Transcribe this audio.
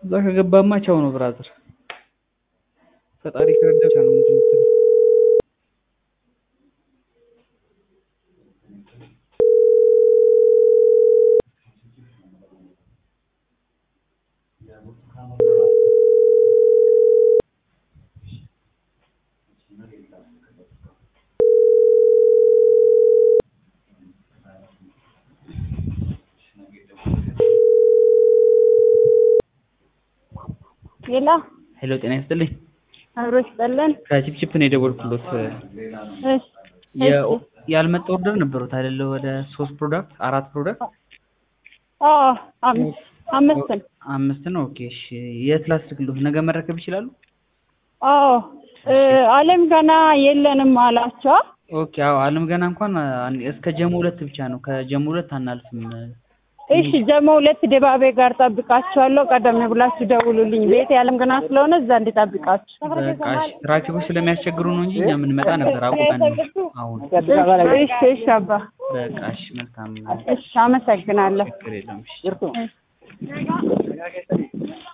እዛ ከገባማ ቻው ነው ብራዘር። ፈጣሪ ከረዳ ብቻ ነው እንትን የምትለው። ሌላ ሄሎ ጤና ይስጥልኝ። አብሮ ይስጠለን። ከቺፕቺፕ ነው የደወልኩሎት። እሺ የ- ያልመጣ ኦርደር ነበሩት አይደለ? ወደ ሶስት ፕሮዳክት አራት ፕሮዳክት አዎ አምስት አምስት ነው። አምስት ነው። ኦኬ እሺ። የት ላስልክሎት? ነገ መረከብ ይችላሉ? አዎ እ አለም ገና የለንም አላቸው። ኦኬ አዎ አለም ገና እንኳን አን- እስከ ጀሞ ሁለት ብቻ ነው። ከጀሞ ሁለት አናልፍም። እሺ ጀሞ ሁለት ድባቤ ጋር ጠብቃችኋለሁ። ቀደም ብላችሁ ደውሉልኝ። ቤት ያለም ገና ስለሆነ እዛ እንዲጠብቃችሁ። በቃ እሺ። ትራፊኮች ስለሚያስቸግሩ ነው እንጂ እኛ የምንመጣ ነበር አውቀን ነው አሁን። እሺ እሺ አባ በቃ እሺ። መልካም እሺ አመሰግናለሁ። ችግር የለውም። እሺ።